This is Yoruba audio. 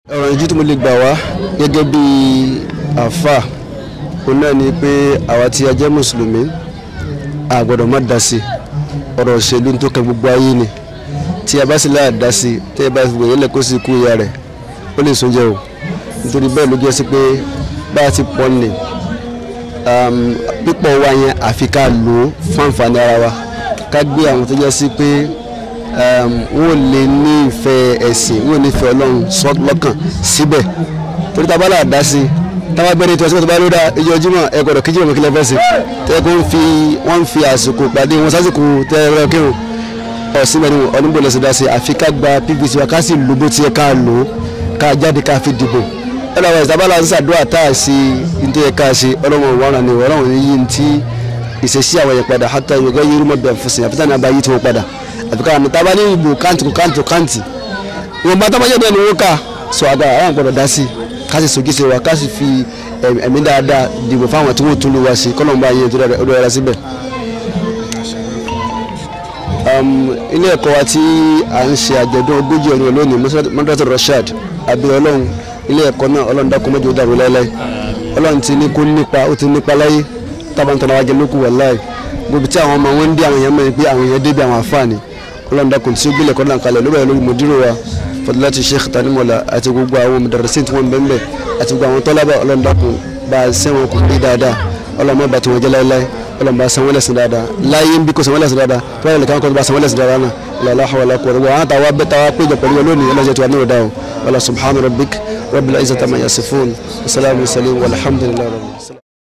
ọ̀rọ̀ ìjú tí mo lè gbà wá gẹ́gẹ́ bí àáfà òun náà ni pé àwa tí a jẹ́ mùsùlùmí a gbọ́dọ̀ má dá sí ọ̀rọ̀ òṣèlú tó kẹ gbogbo ayé ni tí a bá sì láà dá sí tí a bá sì wòye lẹ́kọ́ sí ikú ìyá rẹ̀ ó lè sún jẹ́ o nítorí bẹ́ẹ̀ ló jẹ́ sí pé bá a ti pọ̀ ní pípọ̀ wa yẹn àfi ká lò ó fún àǹfààní ara wa ká gbé àwọn tó jẹ́ sí pé wọ́n lè ní ìfẹ́ ẹ̀sìn wọ́n ní ìfẹ́ ọlọ́run sọ lọ́kàn síbẹ̀ torí tá a bá là dá sí táwa gbẹ́ni tí wọ́n sọ́kọ́ tó bá ló dá ìjọ jímọ̀ ẹ gbọ́dọ̀ kí jímọ̀ kí lè fẹ́ sí tẹ́ kó ń fi wọ́n ń fi àsìkò pàdé wọn sásìkò tẹ́ ẹ rẹ́ kírun ọ̀sìn mẹ́rin ọ̀nìbó lẹ́sẹ̀ dá sí àfi ká gba pvc wa ká sì lò bó ti yẹ ká lò ó ká jáde ká fi dìbò ẹnlẹ́ àwọn ìsàbálà ń ṣàdúrà tá a sí nítorí yẹ ká ṣe ọlọ́run wàrà ni ọlọ́run yìí ń tí ìṣesí àwọn yẹn padà hátà yorùbá yìí rúmọ̀ bẹ̀rẹ̀ fún sin àfitá ní abayí tí wọ́n padà àfikà àmì tá a bá ní ìbò káǹtì kò káǹtì kò káǹtì wọn bá tá a bá jẹ́ bẹ́ẹ̀ ni wọ́n kà sọ àgbà àwọn gbọ́dọ̀ dá sí ká sì sojú sí wa ká sì fi ẹ̀mí dáadáa dìbò fáwọn tí wọ́n tún lù wá sí kọ́lọ́mù bá yẹn tó dára síbẹ̀. ilé ẹ̀kọ́ wa tí à ń ṣe àjọ̀dún ogójì ọdún lónìí mọ́tò Rashad abẹ́ ọlọ́run ilé ẹ̀kọ́ náà ọlọ́run dákun mọ́jọ́ dàrú láéláé ọlọ́run ti ní kó nípa ó ti nípa láyé tábàntàn àwọn ajẹmọ́kù wàláì gbogbo tí àwọn ọmọ wọn ń dé àwọn èèyàn mẹ́rin pé àwọn èèyàn débi àwọn àfáàní ọlọ́run dákun tí ó gbélé kọ́ náà kalẹ̀ lórí ẹ̀rọ mùdírò wa fadilati sheikh tanimola àti gbogbo àwọn mudarrisin tí wọ́n ń bẹ́ẹ̀ àti gbogbo àwọn tọ́lábà ọlọ́run dákun bá a sẹ́wọ̀n kò bí dáadáa ọlọ́run má bàtí wọn jẹ́ láéláé ọlọ́run bá a sanwó lẹ́sìn dáadáa láyé ń bí kò sanwó lẹ́sìn dáadáa tó wáyé lẹ́kàn kọ́ bá a sanwó lẹ́sìn dáadáa náà lọ́la hawala kọ́ ọ̀rọ̀ wọn àtàwọn abẹ́ta wa péjọ pẹ̀lú wọn lónìí ọlọ́jọ́ tí wà náà dáhùn wàlá subhana rabbik rabbil izzati amma yasifun wasalaamu salim walhamdulilayi rabbil